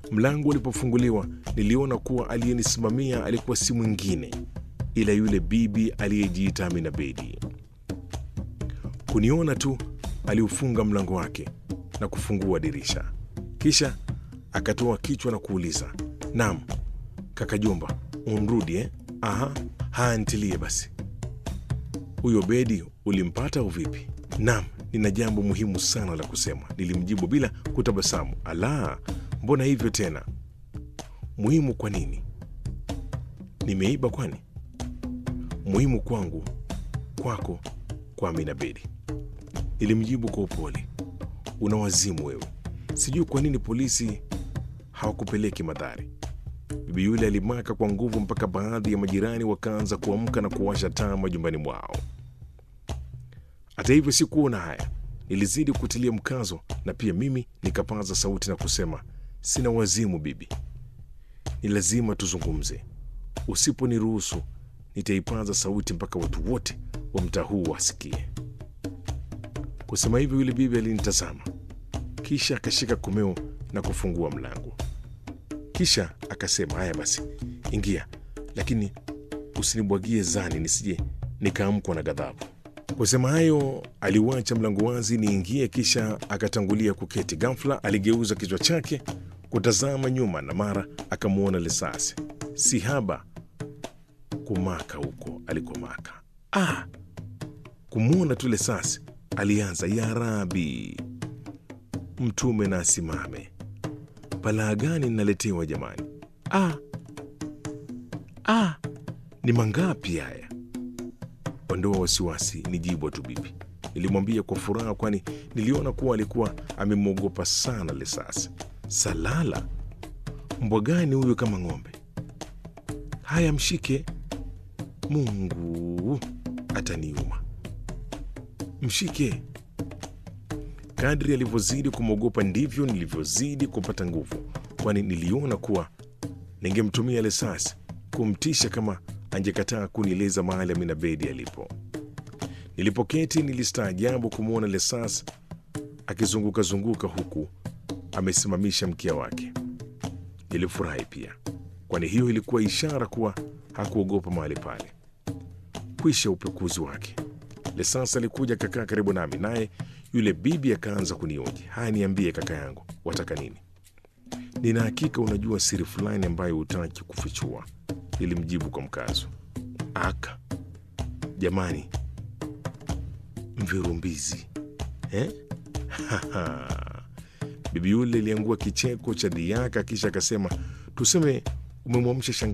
Mlango ulipofunguliwa, niliona kuwa aliyenisimamia alikuwa si mwingine ila yule bibi aliyejiita Amina Bedi. Kuniona tu, aliufunga mlango wake na kufungua dirisha, kisha akatoa kichwa na kuuliza, nam kaka Jomba, unrudi eh? Aha, haya ntilie basi. Huyo Bedi ulimpata au vipi? Nam, nina jambo muhimu sana la kusema, nilimjibu bila kutabasamu. Ala, mbona hivyo tena? Muhimu kwa nini? Nimeiba kwani? Muhimu kwangu, kwako, kwa Amina Bedi, nilimjibu kwa upole. Una wazimu wewe, sijui kwa nini polisi hawakupeleki madhari. Bibi yule alimaka kwa nguvu mpaka baadhi ya majirani wakaanza kuamka na kuwasha taa majumbani mwao. Hata hivyo sikuona haya, nilizidi kutilia mkazo, na pia mimi nikapaza sauti na kusema, sina wazimu bibi, ni lazima tuzungumze. Usiponiruhusu nitaipaza sauti mpaka watu wote wa mtaa huu wasikie. Kusema hivyo, yule bibi alinitazama, kisha akashika komeo na kufungua mlango, kisha akasema, haya basi, ingia, lakini usinibwagie zani nisije nikaamkwa na ghadhabu. Kusema hayo, aliuacha mlango wazi niingie, kisha akatangulia kuketi. Ghafla aligeuza kichwa chake kutazama nyuma, na mara akamwona Lesasi si haba kumaka huko alikomaka. Ah, kumwona tu Lesasi alianza, ya Rabi, mtume na asimame, balaa gani naletewa jamani? Ah, ah, ni mangapi haya? Ondoa wasiwasi, ni jibwa tu bibi, nilimwambia kwa furaha, kwani niliona kuwa alikuwa amemwogopa sana Lesasi. Salala, mbwa gani huyu kama ng'ombe? Haya, mshike. Mungu ataniuma, mshike. Kadri alivyozidi kumwogopa ndivyo nilivyozidi kupata nguvu, kwani niliona kuwa ningemtumia Lesasi kumtisha kama angekataa kunieleza mahali Amina Bedi alipo. Nilipoketi nilistaajabu kumwona Lesas akizungukazunguka huku amesimamisha mkia wake. Nilifurahi pia, kwani hiyo ilikuwa ishara kuwa hakuogopa mahali pale. Kwisha upekuzi wake, Lesas alikuja kakaa karibu nami, naye yule bibi akaanza kunioji. Haya, niambie kaka yangu, wataka nini? Nina hakika unajua siri fulani ambayo hutaki kufichua, nilimjibu kwa mkazo. Aka jamani, mvirumbizi eh? Bibi yule iliangua kicheko cha dhiaka, kisha akasema, tuseme umemwamsha